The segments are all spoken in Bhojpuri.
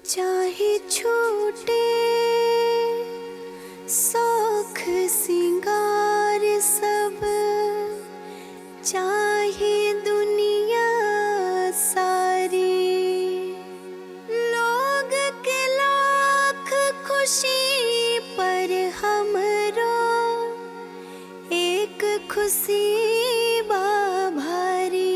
चाहे छूटे शौख सिंगार सब चाहे दुनिया सारी लोग के लाख खुशी पर हमरो एक खुशी बा भारी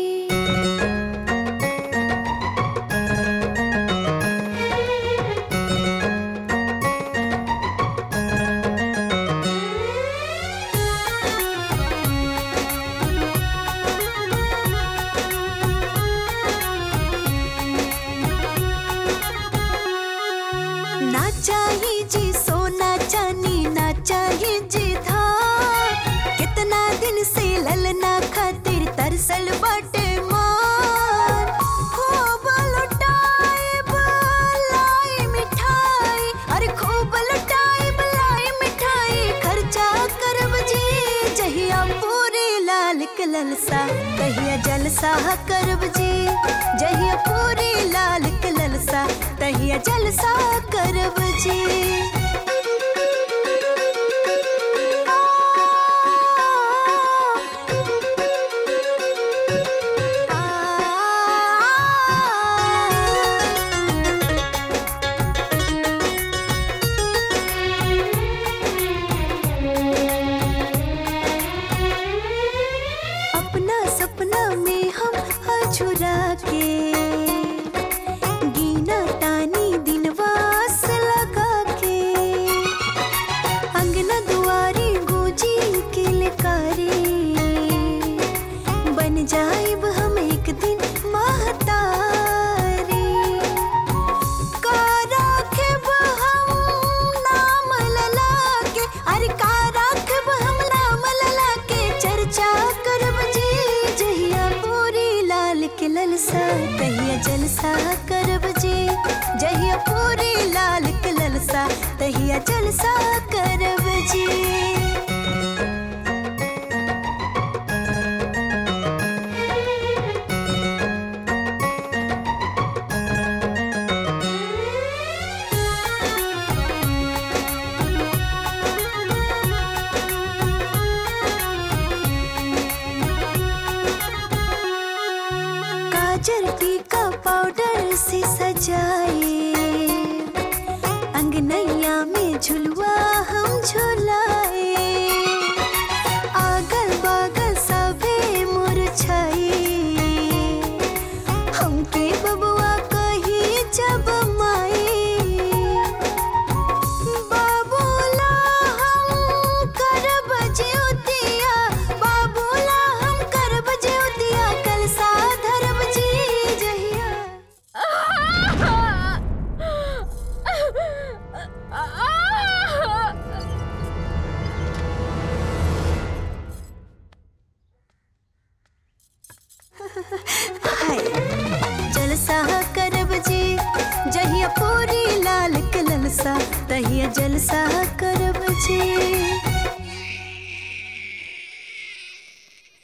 ना चाहिए जी सोना चांदी ना चाहिए जी धार कितना दिन से ललना खातिर तरसल बाटे मार खूब लुटाए लाई मिठाई अरे खूब लुटाए लाई मिठाई खर्चा करब जी जहिया पूरी लाल के ललसा तहिया जलसा करब जी जहिया पूरी लाल के ललसा तहिया जलसा करब जी अपना सपना में हम अछुरा के गीना तानी दिनवास लगा के अंगना दुआरी गुजी के लकारी बन जाइब हम एक दिन महतारी का राखब हम नाम लला के अरे का राखब हम नाम लला के चर्चा करब जी जहिया पूरी लाल के ललसा तहिया जलसा करब जी जहिया पूरी लाल के ललसा तहिया जलसा करब जी काजल टीका पाउडर से सजाए अंगनैया में झुलवा हम झुलाए आगल बागल सभे मुरझाए हमके बबुआ कही जब माए बाबूला हम करब ज्योतिया बाबूला हम करब ज्योतिया कल साधरब जी जहिया हाय जलसा करब जी जहिया पूरी लाल के ललसा तहिया जलसा करब जी